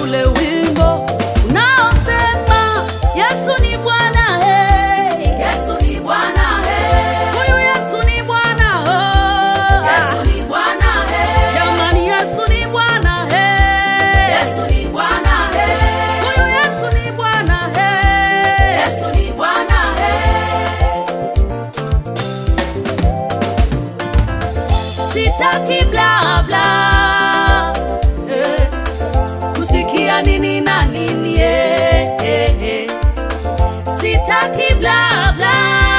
ule wimbo unaosema Yesu ni Bwana, hey. Yesu ni Bwana, hey. Huyu Yesu ni Bwana, oh. Yesu ni Bwana, hey. Jamani, Yesu ni Bwana, hey. Yesu ni Bwana, hey. Huyu Yesu ni Bwana, hey. Yesu ni Bwana, hey. Sitaki bla bla eh, kusikia nini na nini eh, eh, eh. Sitaki bla bla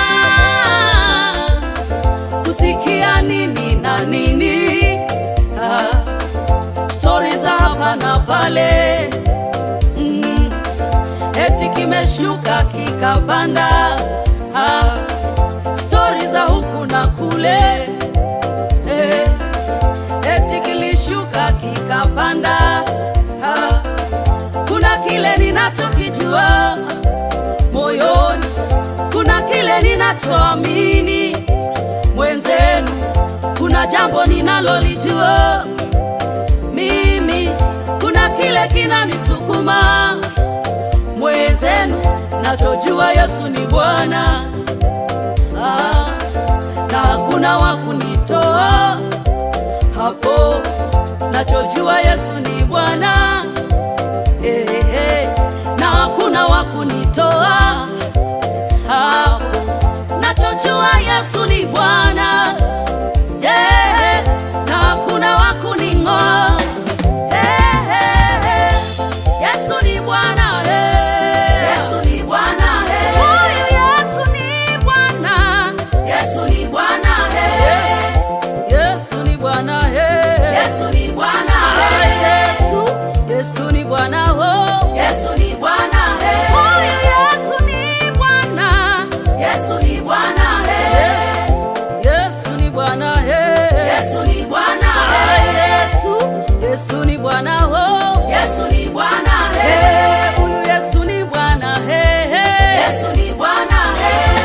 kusikia nini na nini ah, stori za hapa na pale mm, eti kimeshuka kikapanda ah, stori za huku na kule eh, eti kilishuka kikapanda. Ha, kuna kile ninachokijua moyoni, kuna kile ninachoamini mwenzenu, kuna jambo ninalolijua mimi, kuna kile kinanisukuma mwenzenu, nachojua Yesu ni Bwana ah, na hakuna wa kunitoa hapo, nachojua Yesu ni Bwana eh, eh, na hakuna wa kunitoa hapo, nachojua Yesu ni Bwana yeah, na hakuna wa kuning'oa eh, eh, eh, Yesu ni Bwana eh. Yesu ni Bwana, hey. Huyu Yesu ni Bwana Yesu ni Bwana, hey. Yesu ni Bwana he. Yesu ni Bwana, Ah, hey. Yesu, Yesu ni Bwana ho. Yesu ni Bwana, hey. Huyu Yesu ni Bwana. Yesu ni Bwana, hey. Yesu ni Bwana he. Yesu ni Bwana, Ah, hey. Yesu, Yesu ni Bwana ho. Yesu ni Bwana, Eh, hey. Huyu Yesu ni Bwana he. he. Yesu ni Bwana, hey.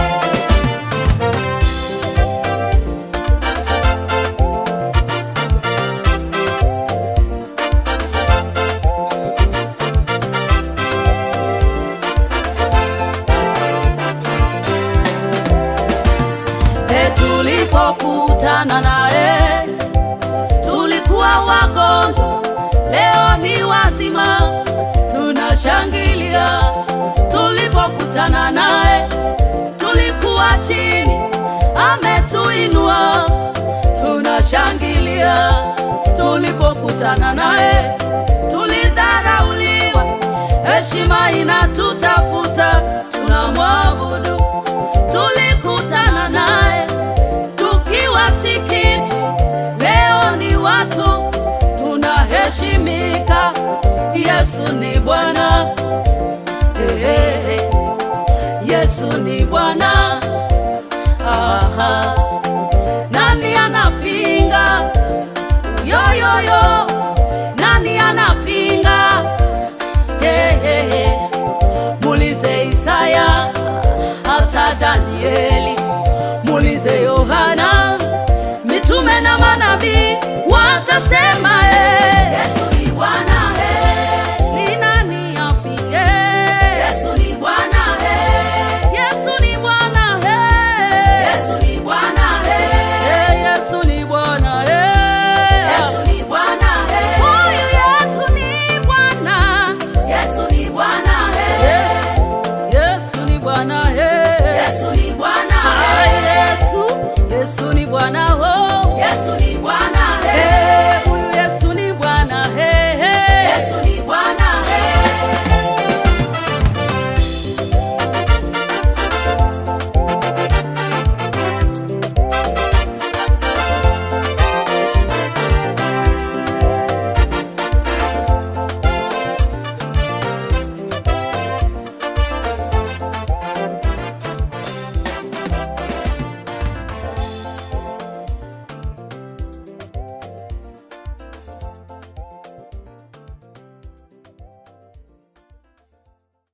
E, tulipokutana naye tulikuwa wagonjwa, leo ni wazima, tunashangilia. Tulipokutana naye tulikuwa chini, ametuinua, tunashangilia. Tulipokutana naye tulidharauliwa, heshima inatutafuta, tunamwabudu. Tulikutana naye tukiwa si kitu, leo ni watu tunaheshimika. Yesu ni Bwana, Eh, eh, eh. Yesu ni Bwana. Aha. Nani anapinga? Yo, yo, yo. Nani anapinga? Hey, hey, hey. Mulize Isaya hata Danieli, mulize Yohana, mitume na manabii watasema